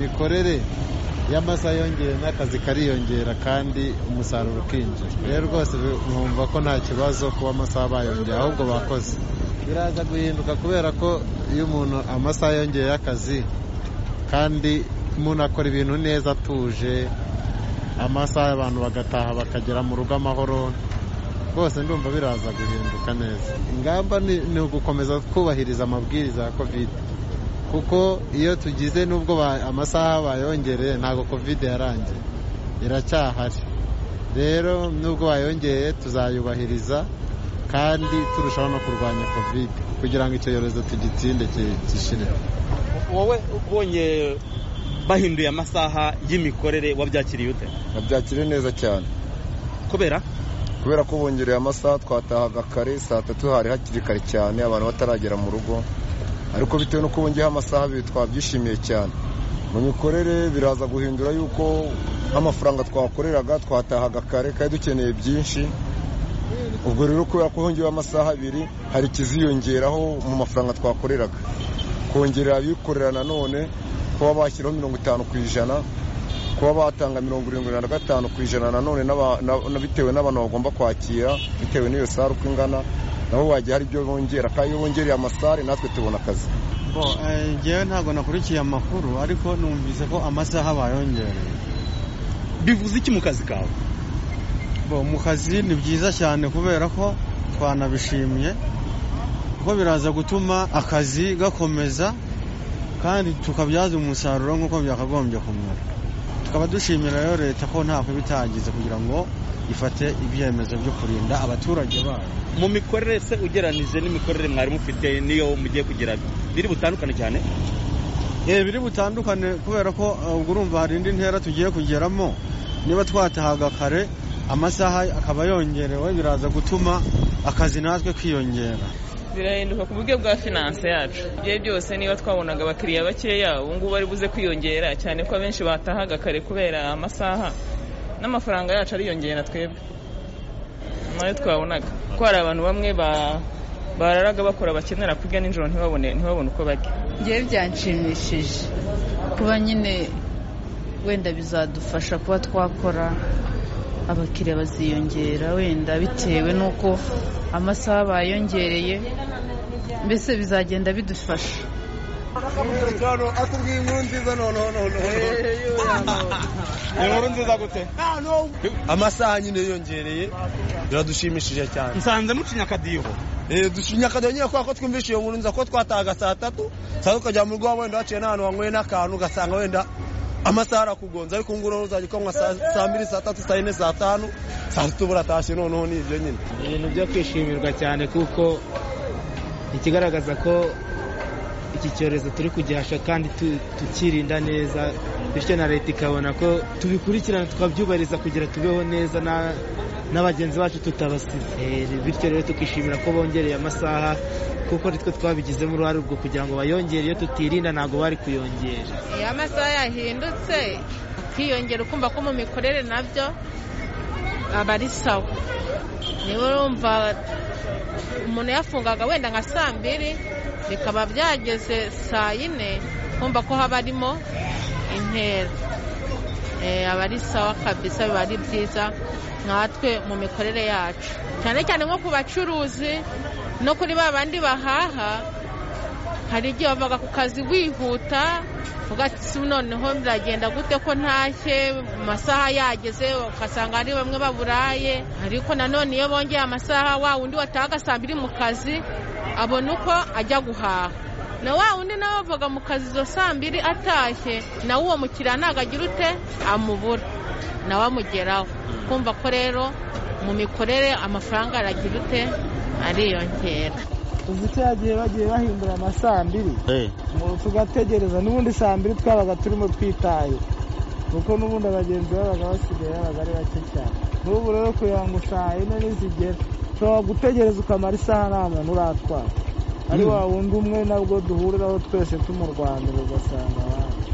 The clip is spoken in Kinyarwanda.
imikorere y'amasaha yongera n'akazi kariyongera kandi umusaruro ukinjira rero rwose numva ko nta kibazo kuba amasaha bayongera ahubwo bakoze biraza guhinduka kubera ko iyo umuntu amasaha yongeye y'akazi kandi umuntu akora ibintu neza atuje amasaha abantu bagataha bakagera mu rugo amahoro rwose ndumva biraza guhinduka neza ingamba ni ugukomeza twubahiriza amabwiriza ya kovide kuko iyo tugize n'ubwo amasaha bayongereye ntabwo kovide yarangiye iracyahari rero n'ubwo bayongeye tuzayubahiriza kandi turushaho no kurwanya kovide kugira ngo icyorezo tugitsinde gishire wowe ubonye bahinduye amasaha y'imikorere wabyakiriye ute babyakiriye neza cyane kubera kubera ko bongereye amasaha twatahaga kare saa tatu hari hakiri kare cyane abantu bataragera mu rugo ariko bitewe n'uko bongeyeho amasaha abiri twabyishimiye cyane mu mikorere biraza guhindura yuko nk'amafaranga twakoreraga twatahaga kare kandi dukeneye byinshi ubwo rero kubera ko hongeyeho amasaha abiri hari ikiziyongeraho mu mafaranga twakoreraga kongerera abikorera nanone kuba bashyiraho mirongo itanu ku ijana kuba batanga mirongo irindwi na gatanu ku ijana nanone bitewe n'abantu bagomba kwakira bitewe n'iyo sare uko ingana nabo bagiye hari ibyo bongera kandi iyo bongereye amasare natwe tubona akazi ngewe ntabwo nakurikiye amakuru ariko numvise ko amasaha bayongereye bivuze iki mu kazi kawe mu kazi ni byiza cyane kubera ko twanabishimye kuko biraza gutuma akazi gakomeza kandi tukabyaza umusaruro nk'uko byakagombye kumera tukaba dushimira rero leta ko ntabwo bitagize kugira ngo ifate ibyemezo byo kurinda abaturage bayo mu mikorere se ugeranije n'imikorere mwari mufite niyo mugiye kugira biri butandukane cyane biri butandukane kubera ko ubwo urumva hari indi ntera tugiye kugeramo niba twatahaga kare amasaha akaba yongerewe biraza gutuma akazi natwe kiyongera birahinduka ku buryo bwa finanse yacu ibyo byose niba twabonaga abakiriya bakeya ngubu bari buze kwiyongera cyane ko abenshi batahaga kare kubera amasaha n'amafaranga yacu ariyongera twebwe nayo twabonaga ko hari abantu bamwe bararaga bakora bakenera kurya nijoro ntibabone uko barya ngewe byanshimishije kuba nyine wenda bizadufasha kuba twakora abakiriya baziyongera wenda bitewe n'uko amasaha bayongereye mbese bizagenda bidufasha akubwiye inkuru nziza noneho noneho inkuru nziza gute amasaha nyine yiyongereye biradushimishije cyane nsanze mucinya akadiho dusinya akadiho nyine kubera ko twumvishe iyo nkuru nziza ko twatahaga saa tatu saa tatu ukajya mu rugo wenda waciye n'ahantu wanyweye n'akantu ugasanga wenda amasaha arakugonze ariko ngubu noneho uzajya ukanywa saa mbiri saa tatu saa yine saa tanu saa tatu buratashye noneho ni ibyo nyine ibintu byo kwishimirwa cyane kuko ikigaragaza ko iki cyorezo turi kugihasha kandi tukirinda neza bityo na leta ikabona ko tubikurikirana tukabyubahiriza kugira tubeho neza na bagenzi bacu tutabasize bityo rero tukishimira ko bongereye amasaha kuko nitwe twabigizemo uruhare ubwo kugira ngo bayongere iyo tutirinda ntabwo bari kuyongera iyo amasaha yahindutse akiyongera ukumva ko mu mikorere nabyo aba ari sawa niba urumva umuntu yafungaga wenda nka saa mbiri bikaba byageze saa yine kumva ko haba harimo intera aba ari sawa kabisa biba ari byiza nkatwe mu mikorere yacu cyane cyane nko ku bacuruzi no kuri ba bandi bahaha hari igihe wavaga ku kazi wihuta ugati noneho biragenda gute ko ntashye mu masaha yageze ugasanga hari bamwe baburaye ariko nanone iyo bongeye amasaha wa wundi watahaga saa mbiri mu kazi abona uko ajya guhaha na wa wundi nawe wavaga mu kazi izo saa mbiri atashye nawe uwo mukiriya ntabwo agira ute amubura nawe amugeraho kumva ko rero mu mikorere amafaranga aragira ute ariyongera uzi icyo yagiye bagiye bahindura amasaa mbiri tugategereza n'ubundi saa mbiri twabaga turimo twitaye kuko n'ubundi abagenzi babaga basigaye babaga ari bake cyane n'ubu rero kugira ngo saa yine nizigera ushobora gutegereza ukamara isaha nta muntu uratwara ari wa wundi umwe nabwo duhuriraho twese tumurwanira ugasanga abandi